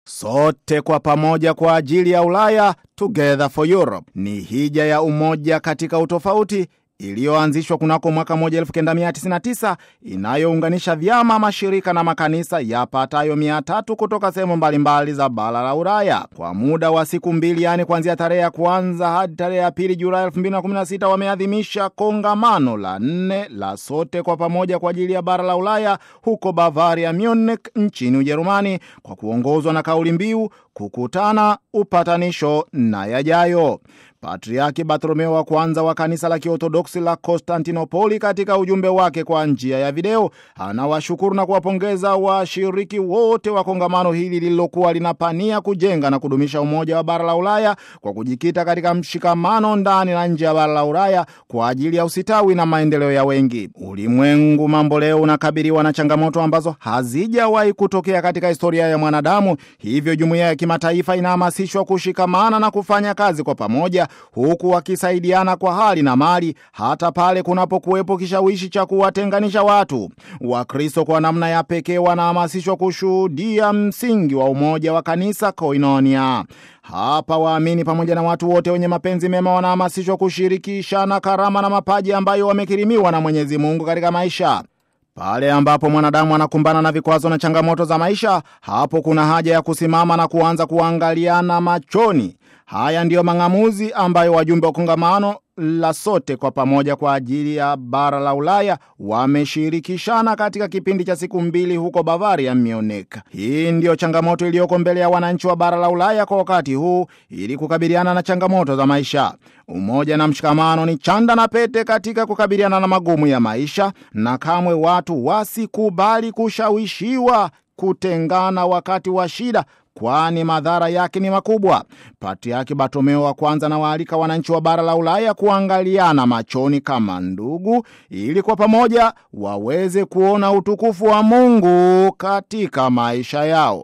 Sote kwa pamoja kwa ajili ya Ulaya, Together for Europe, ni hija ya umoja katika utofauti iliyoanzishwa kunako mwaka 1999 inayounganisha vyama, mashirika na makanisa yapatayo mia tatu kutoka sehemu mbalimbali za bara la Ulaya kwa muda wa siku mbili, yaani kuanzia tarehe ya kwanza hadi tarehe ya pili Julai 2016 wameadhimisha kongamano la nne la sote kwa pamoja kwa ajili ya bara la Ulaya huko Bavaria, Munich nchini Ujerumani, kwa kuongozwa na kauli mbiu kukutana, upatanisho na yajayo. Patriaki Bartholomeo wa kwanza wa kanisa la Kiorthodoksi la Konstantinopoli katika ujumbe wake kwa njia ya video anawashukuru na kuwapongeza washiriki wote wa kongamano hili lililokuwa linapania kujenga na kudumisha umoja wa bara la Ulaya kwa kujikita katika mshikamano ndani na nje ya bara la Ulaya kwa ajili ya usitawi na maendeleo ya wengi. Ulimwengu mambo leo unakabiliwa na changamoto ambazo hazijawahi kutokea katika historia ya mwanadamu, hivyo jumuiya ya kimataifa inahamasishwa kushikamana na kufanya kazi kwa pamoja huku wakisaidiana kwa hali na mali hata pale kunapokuwepo kishawishi cha kuwatenganisha watu. Wakristo kwa namna ya pekee wanahamasishwa kushuhudia msingi wa umoja wa kanisa koinonia. Hapa waamini pamoja na watu wote wenye mapenzi mema wanahamasishwa kushirikishana karama na mapaji ambayo wamekirimiwa na Mwenyezi Mungu katika maisha. Pale ambapo mwanadamu anakumbana na vikwazo na changamoto za maisha, hapo kuna haja ya kusimama na kuanza kuangaliana machoni. Haya ndiyo mang'amuzi ambayo wajumbe wa kongamano la sote kwa pamoja kwa ajili ya bara la Ulaya wameshirikishana katika kipindi cha siku mbili huko Bavaria, Munich. Hii ndiyo changamoto iliyoko mbele ya wananchi wa bara la Ulaya kwa wakati huu ili kukabiliana na changamoto za maisha. Umoja na mshikamano ni chanda na pete katika kukabiliana na magumu ya maisha, na kamwe watu wasikubali kushawishiwa kutengana wakati wa shida kwani madhara yake ni makubwa. Patriaki Bartolomeo wa kwanza na waalika wananchi wa bara la Ulaya kuangaliana machoni kama ndugu, ili kwa pamoja waweze kuona utukufu wa Mungu katika maisha yao.